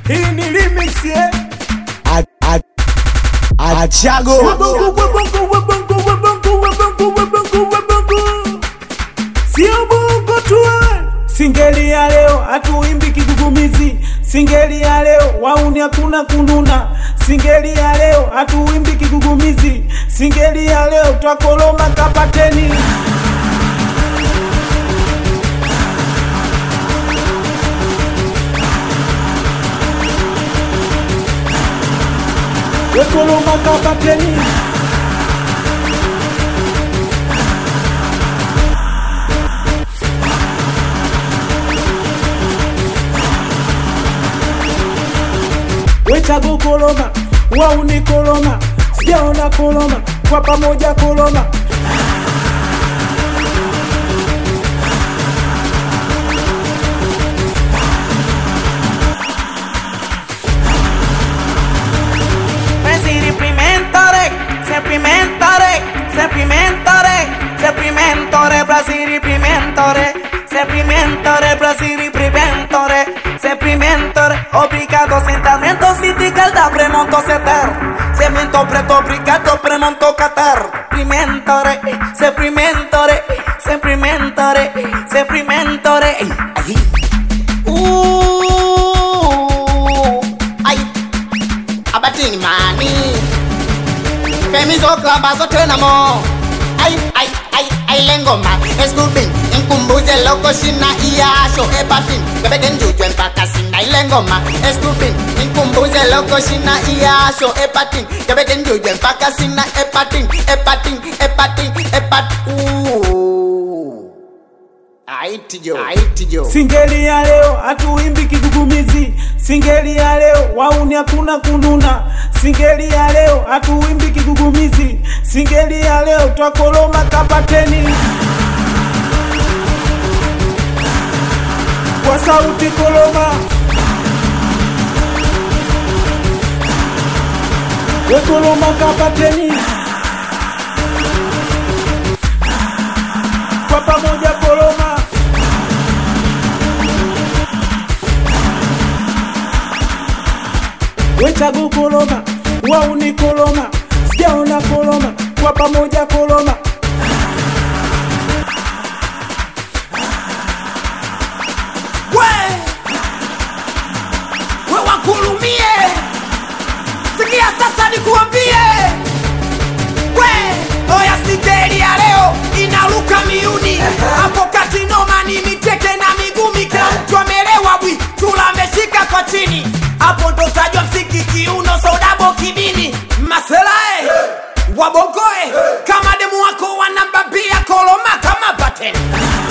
hii ni remix eh? Achago Wabongo, wabongo, wabongo, wabongo, wabongo, wabongo, wabongo. Sio bongo tu eh. Singeli ya leo hatuimbi kigugumizi, singeli ya leo wauni hakuna kununa, singeli ya leo hatuimbi kigugumizi, singeli ya leo twakoloma kapateni. Wekoloma kapateni. Wechago koloma, wauni koloma, sijaona koloma, kwa pamoja koloma. Presidimentore, semplimentore, semplimentore, semplimentore, brasilimentore, semplimentore, brasilimentore, semplimentore, obrigado, sentamento, city, calda, premonto, seter, cemento, preto, obrigado, premonto, catar, primentore, semplimentore, semplimentore, semplimentore, ay, Ooh, ay, abatini mani Femizo klaba zote na mo Ay, ay, ay, ay lengoma Escubin, inkumbuze loko shina iyasho Epatin, bebeken jujwe mpaka sina ilengoma Escubin, inkumbuze loko shina iyasho Epatin, bebeken jujwe mpaka sina Epatin, epatin, epatin, epat Ooh Aitijo, aitijo Singeli ya leo hatuimbi kigugumizi, singeli ya leo wauni hakuna kununa, singeli ya leo hatuimbi kigugumizi, singeli ya leo twakoloma kapateni. Kwa sauti koloma, wekoloma kapateni. Kwa pamoja koloma. Wechago koloma, wauni koloma, sijaona koloma, kwa pamoja koloma. we, we wakulumie, sikia sasa nikuambie, we, oya singeli ya leo inaruka miuni, hapo kati noma ni miteke na migumi, kila mtu amelewa bwi, chula ameshika kwa chini, hapo ndo tajwa msiki kiuno, sodabo kibini, maselae wabongoe, kama demu wako wanambambia koloma kama pateni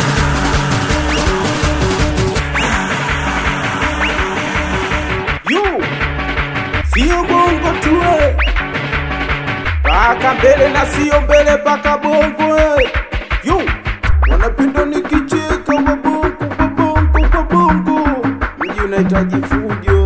Yu, sio bongo tu eh. paka mbele na sio mbele paka bongo eh. Yu, wanapenda nikicheka wabongo wabongo wabongo, mji unahitaji fujo